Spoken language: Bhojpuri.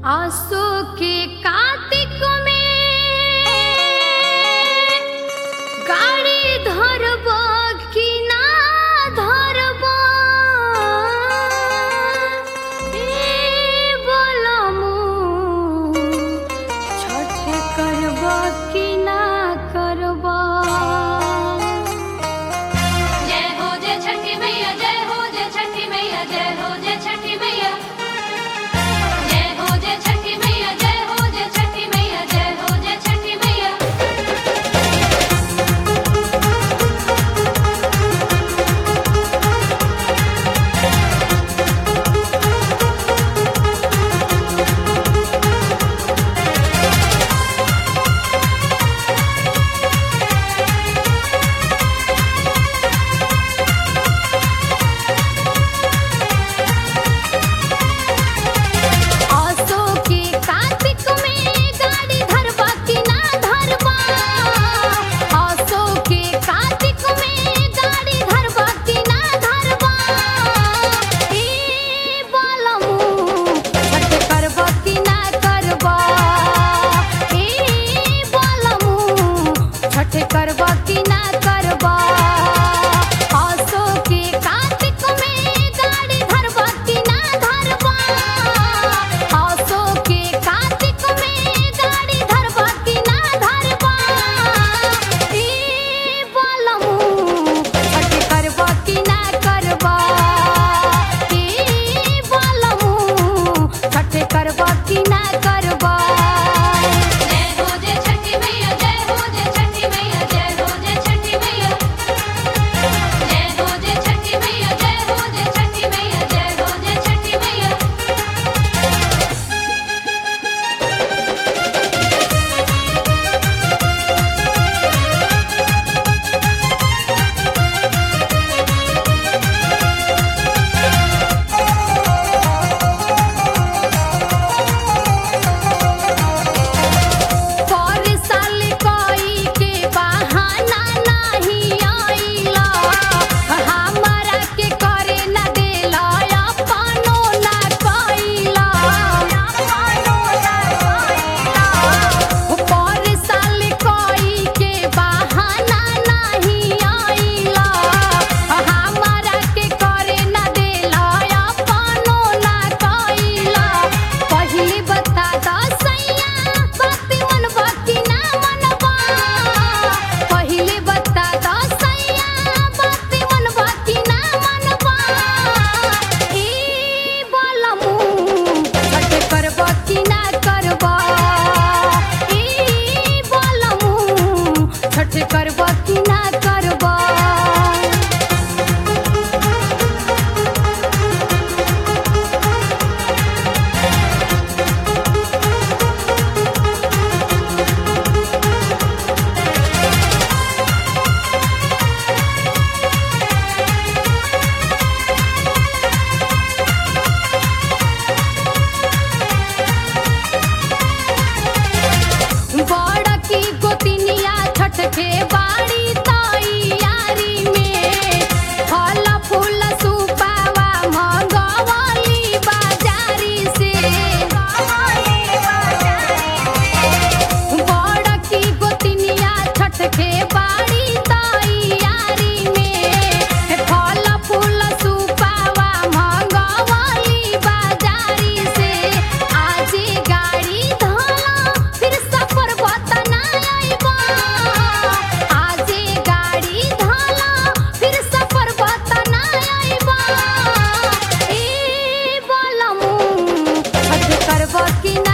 आसो के कार्तिक में गाड़ी धरब कि ना धरब ए बोलमु छठ करब कि ना करब जय हो जय छठी मैया जय हो जय छठी मैया जय हो जय छठी मैया जय हो जय छठी मैया जय हो जय छठी मैया जय हो जय छठी मैया आसो के कार्तिक में गाड़ी धरबा कि ना धरबा आसो के कार्तिक में गाड़ी धरबा कि ना धरबा ए बालमु छठ करबा कि ना करबा ए बालमु छठ करबा कि ना करबा आसो के कार्तिक में गाड़ी धरबा कि ना धरबा आसो के कार्तिक में गाड़ी धरबा कि ना धरबा ए बालमु छठ करबा कि ना करबा ए बालमु छठ करबा कि ना करबा जय हो जय छठी मैया जय हो जय छठी मैया जय हो जय छठी मैया जय हो जय छठी मैया जय हो जय छठी मैया जय हो जय छठी मैया पर साल कोई के बहाना नहीं आइला हमरा के करे न देला अपनो न कइला पर साल कोई के बहाना नहीं आइला हमरा के करे न देला अपनो न कइला पहली बता दसैया भक्ति मन भक्ति ना मनबा पहली बता दसैया भक्ति मन भक्ति ना मनबा ए बालमु छठ करबा कि ना करबा ए बालमु छठ करबा कि ना करबा बड़ की गोतिनिया छठ के बाड़ी तैयारी में फल फूल सुपावा मंगवली बाजारी से बड़ की गोतिनिया छठ के बाड़ी तैयारी में फल फूल सुपावा मंगवली बाजारी से आज गाड़ी धला फिर सफर बतना आइबा आज गाड़ी धला फिर सफर बतना आइबा ए बालमु छठ करब कि ना